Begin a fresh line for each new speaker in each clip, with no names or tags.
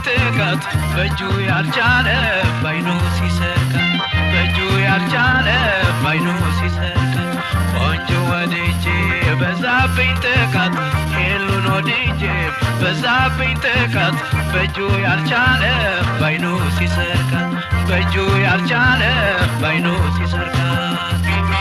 ጥቃት በእጁ ያልቻለ ባይኑ ሲሰርቃት በእጁ ያልቻለ ባይኑ ሲሰርቃት ቆንጆ ወድጄ በዛብኝ ጥቃት ሄሉን ወድጄ በዛብኝ ጥቃት በእጁ ያልቻለ ባይኑ ሲሰርቃት በእጁ ያልቻለ ባይኑ ሲሰርቃት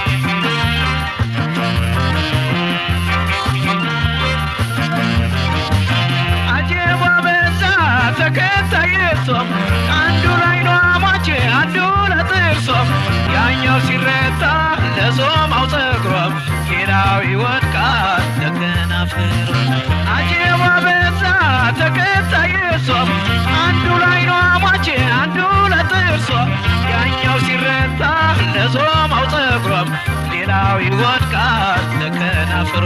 አጀቧ በዛ ተከታይ እሷም አንዱ ላይ ነው አማቼ አንዱ ለጥርሷም ያኛው ሲረታ ለዞማው ፀጉሯም ሌላው ይወድቃል ለከናፍሯ አጀቧ በዛ ተከታይ እሷም አንዱ ላይ ነው አማቼ አንዱ ለጥርሷ ያኛው ሲረታ ለዞማው ፀጉሯም ሌላው ይወድቃል ለከናፍሯ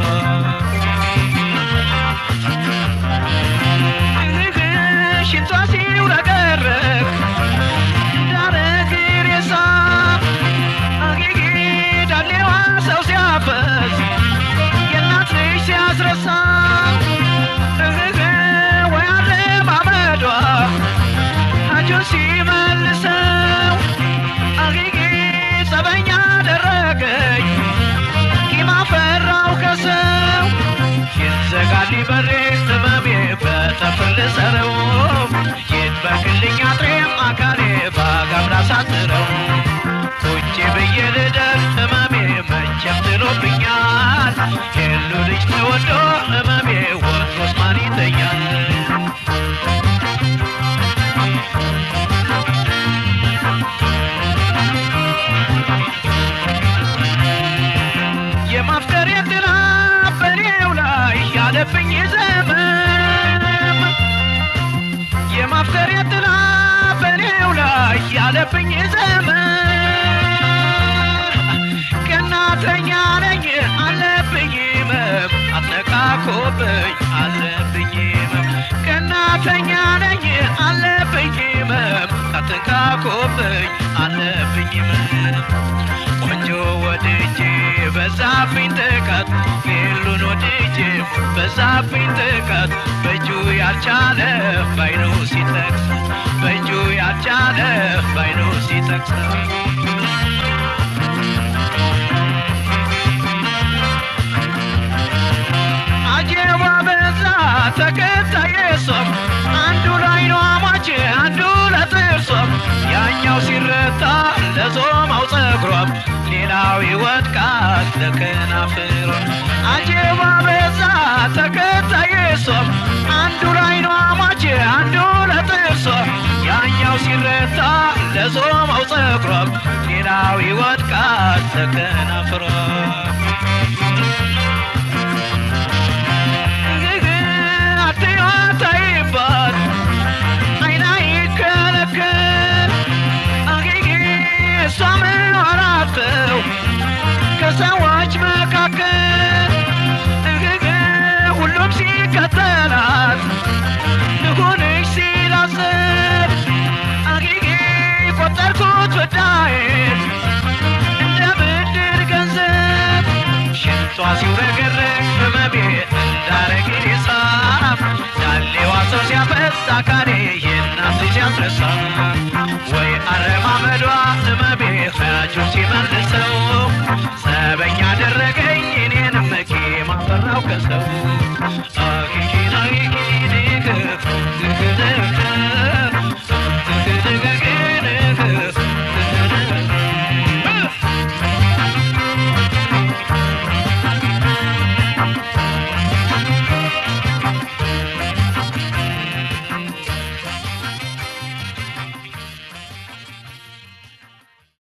ሽንቷ ሲውረገረግ እንዳረግ ሬሳ አጌጌ ዳሌዋ ሰው ሲያፈስ የእናት ልጅ ሲያስረሳ እህህ ወይ አረማመዷ አጆ ሲመልሰው አጌጌ ጸበኛ አደረገኝ ቂም አፈራው ከሰው ይዘጋል በሬ ህመሜ በጠፍር ልሰረው ይድበቅልኝ አጥሬም አካሌ ባጋምራ ሳጥረው ቁጭ ብዬ ልደር ህመሜ መቼም ጥሎብኛል የሉ ልጅ ተወዶ ህመሜ ወትሮስ ማን ይተኛል የማፍቀር የጥላ በኔው ላይ ያለብኝ ዘመም የማፍቀር የጥላ በኔው ላይ ያለብኝ ዘመን ቀናተኛ ነኝ አለብኝ መም አትነቃቆብኝ አለብኝ መም ቀናተኛ ነኝ አለብኝ መም አትነቃቆብኝ አለብኝ መም ቆንጆ ወድጄ በዛብኝ ጥቃት ሌሉን ወድጄ በዛብኝ ጥቃት በእጁ ያልቻለ ባይኑ ሲጠቅስ በእጁ ያልቻለ ባይኑ ሲጠቅስ አጀባ በዛ ተከታይ ሶም አንዱ ላይ ነው አማቼ አንዱ ለጥርሶም ያኛው ሲረታ ለዞማው ፀጉሯም ሌላው ይወድቃል ለከናፍሯም አጀባ በዛ ተከታይ ሶም አንዱ ላይ ነው አማቼ አንዱ ለጥርሶም ያኛው ሲረታ ለዞማው ፀጉሯም ሌላው ይወድቃል ለከናፍሯም አትያታይባት አይና ይከለከል አጌጌ እሷ ምኖራተው ከሰዎች መካከል እግግ ሁሉም ሲከተላት ልሁንሽ ሲላስብ አጌጌ ቆጠርኩት ወዳዬን እንደ ብድር ገንዘብ ሽንቷ ሲውረገረግ ህመሜ እንዳረግ ሳፍ ዳሌዋ ሰው ሲያፈስ አካሌ የእናት ልጅ ሲያስረሳ ወይ አረማመዷ ህመሜ ሀያጁን ሲመልሰው ጸበኛ አደረገኝ እኔንም ቂም አፈራው ከሰው